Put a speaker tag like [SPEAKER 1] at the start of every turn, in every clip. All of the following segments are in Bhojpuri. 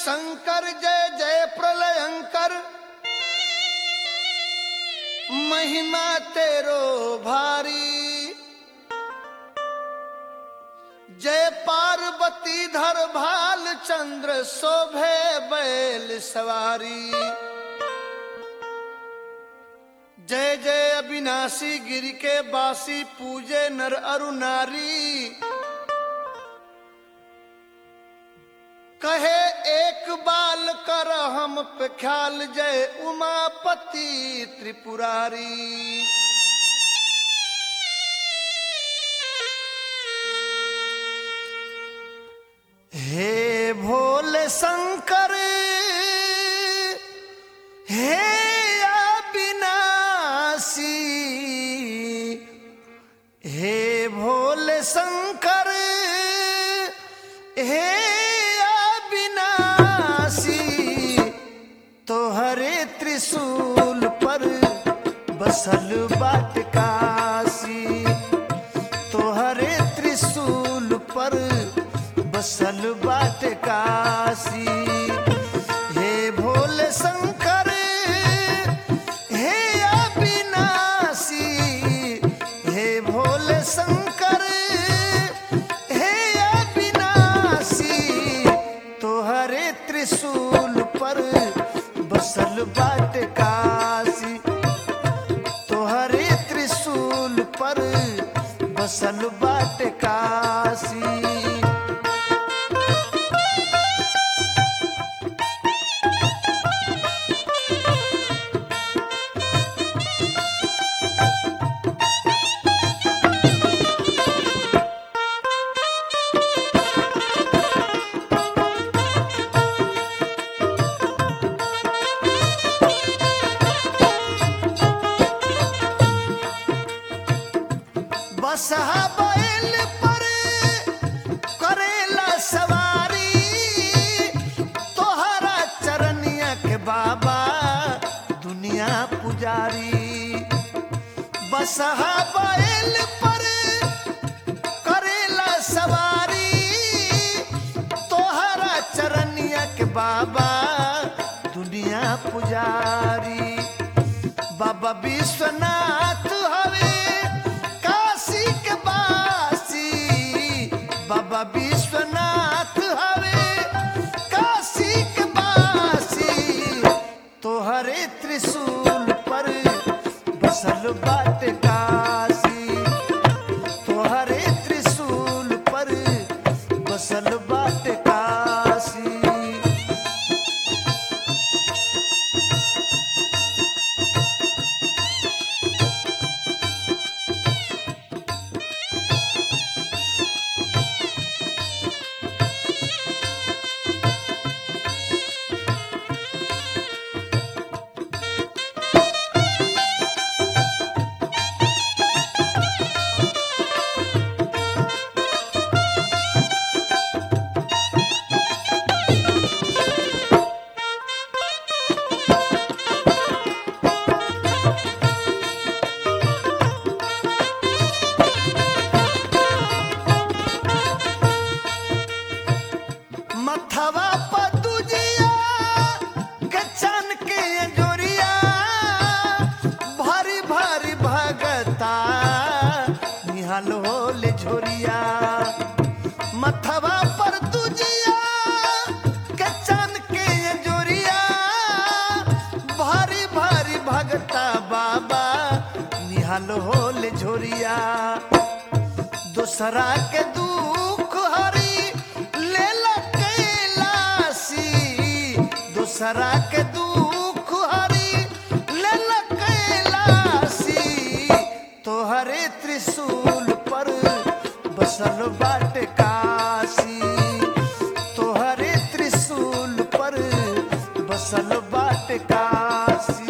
[SPEAKER 1] शंकर जय जय प्रलयंकर महिमा तेरो भारी जय पार्वती धर भाल चंद्र शोभे बैल सवारी जय जय अविनाशी गिर के बासी पूजे नर अरु नारी कहे एक बाल कर हम पे ख्याल जय उमापति त्रिपुरारी हे भोले शंकर हे अविनाशी हे भोले शंकर हे अविनाशी तोहरे त्रिशूल पर बसल बाट काशी तोहरे त्रिशूल पर बसल बाट काशी हे भोले शंकर हे अविनाशी हे भोले शंकर हे अविनाशी तोहरे त्रिशूल पर बसल बाट काशी तोहरे त्रिशूल पर बसल बाट काशी बसहा बैल पर करेला सवारी तोहरा चरनिया के बाबा दुनिया पुजारी बसहा बैल पर करेला सवारी तोहरा चरनिया के बाबा दुनिया पुजारी बाबा विश्वनाथ हवे काशी के बासी बाबा विश्वनाथ हवे काशी के बासी तोहरे त्रिशूल पर बसल बाट काशी तोहरे त्रिशूल पर बसल बाट काशी मथवा पतुजिया गचन के जोरिया भारी भारी भगता निहाल होले झोरिया मथवा पर तुजिया गचन के जोरिया भारी भारी भगता बाबा निहाल होले झोरिया दूसरा के दुख हरी ले कैलासी दूसरा के दुख हरी ले कैलासी तोहरे त्रिशूल पर बसल बाट काशी तोहरे त्रिशूल पर बसल बाट काशी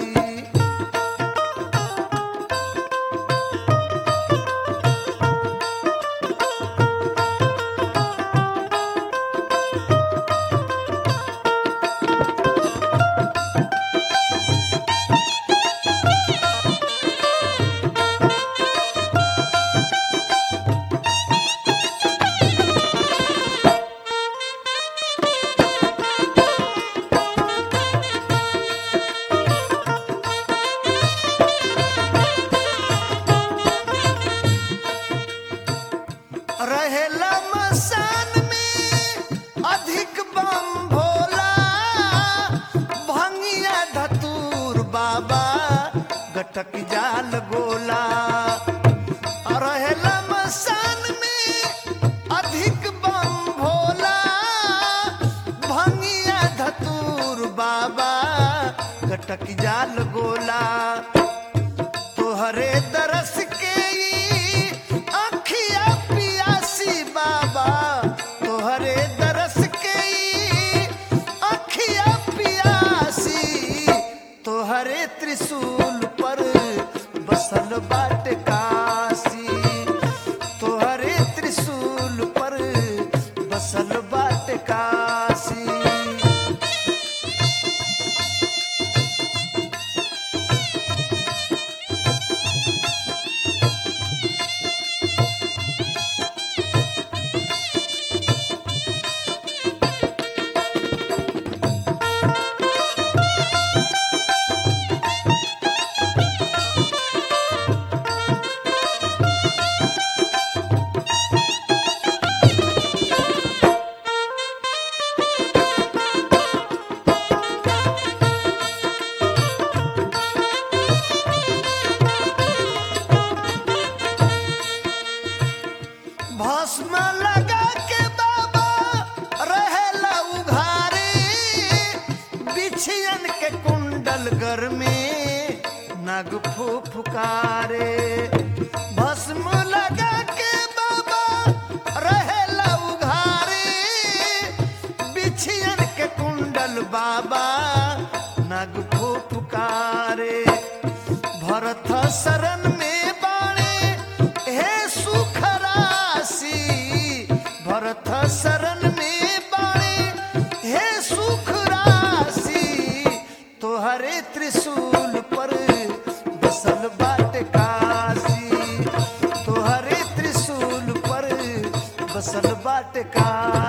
[SPEAKER 1] गोला रहेला मसान में अधिक बम भोला भंगिया धतूर बाबा कटक जाल गोला तोहरे दरस के ई अखिया पियासी बाबा तोहरे दरस के ई अखिया पियासी तोहरे त्रिशूल पर बसल बाट काशी तोहरे त्रिशूल पर बसल बाट काशी भस्म लगा के बाबा रहेला उघारे बिछियन के कुंडल घर में नग फुफुकारे भस्म लगा के बाबा रहेला उघारे बिछियन के कुंडल बाबा नग फुफुकारे भरत शरण में बाणे हे सुख राशि भरत शरण में बाणे हे सुख राशि तोहरे त्रिशूल पर बसल बाट काशी तोहरे त्रिशूल पर बसल बाट काशी